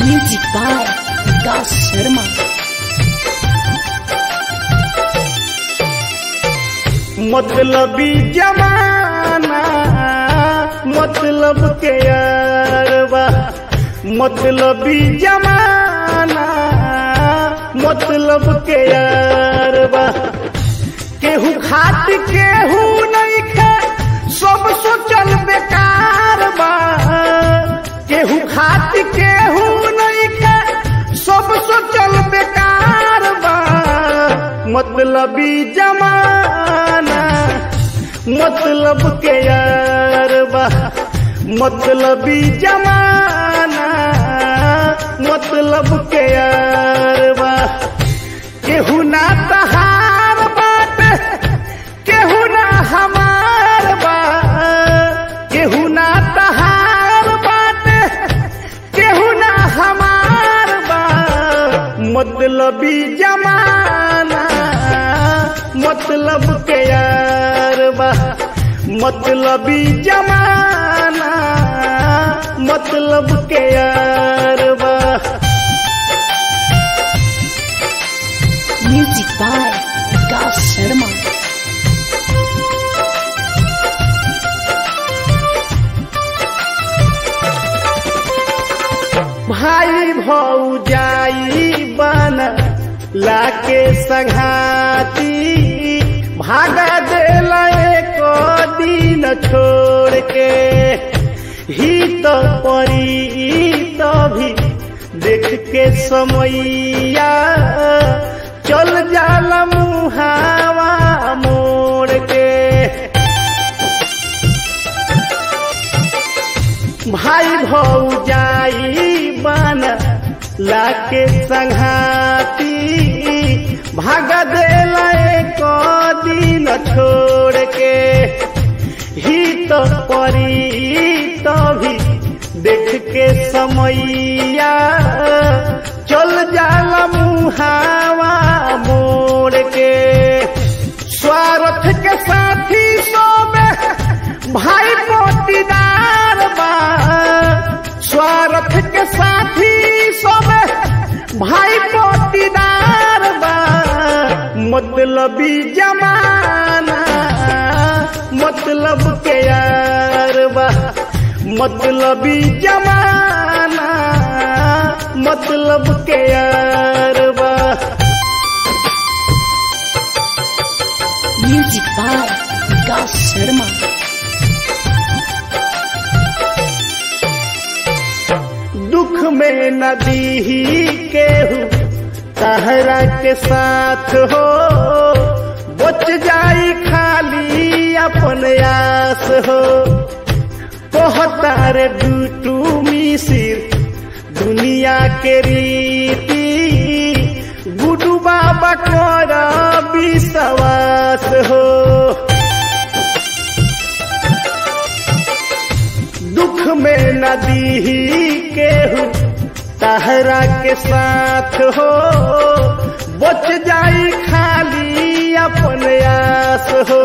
Music by Vikas Sharma. मतलबी जमाना मतलब के यारबा मतलबी जमाना मतलब के यारबा केहू खात केहू नहीं खे सब सोचल बेकार बा केहू खात केहू नहीं खे सब सोचल बेकार बा मतलबी जमाना मतलब के यार बा मतलबी जमाना मतलब के यार बा केहू ना तहार बात केहू ना हमार बा केहू ना तहार बात केहू ना हमार बा मतलबी जमाना मतलब के यार बा मतलबी जमाना मतलब के यार बा Music by Vikas Sharma. भाई भौजाई बन लाके संघाती भागा दिल एक दिन छोड़ के ही तो परी तो भी देख के समैया चल जाला मुहावा मोड़ के भाई भौजाई बन लाके संघाती भाग देला एक दिन छोड़ के ही तो परी तो भी देख के समैया चल जाला मुहावा मोड़ के स्वार्थ के साथी सोबे भाई मोतीदार बा स्वार्थ के साथी सोबे भाई मोतीदार बा मतलबी जमाना मतलब के यार बा मतलबी जमाना मतलब के यार बा Music by Vikas Sharma. दुख में नदी ही केहू तहरा के साथ हो बच जाई खाली अपन आस हो कहतार डूटू मिसिर दुनिया के रीति गुडू बाबा कर विश्वास हो दुख में नदी ही केहू तहरा के साथ हो बच जाई खाली अपन आस हो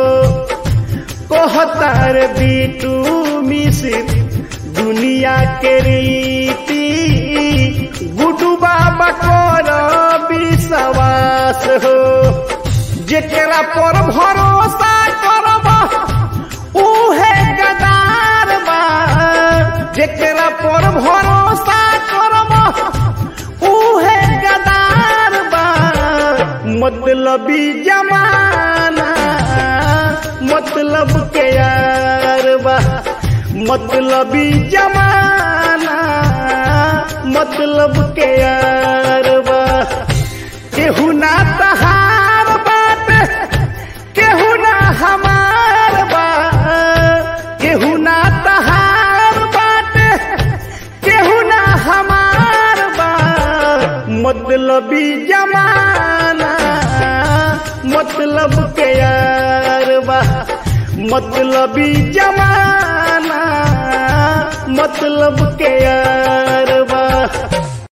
कहतार बीटू मिसिर दुनिया के रीति गुडू बाबा कर विश्वास हो जेकरा पर भरोसा करब उहे गदार बा जेकरा पर भरोसा करब उहे गदार बा मतलबी जमाना मतलब के यार बा मतलबी जमाना मतलब के यार बा केहू ना तहार बात केहू ना हमार बा केहू ना तहार बात केहू ना हमार बा मतलबी जमाना मतलब के यार बा मतलबी जमाना मतलब के यार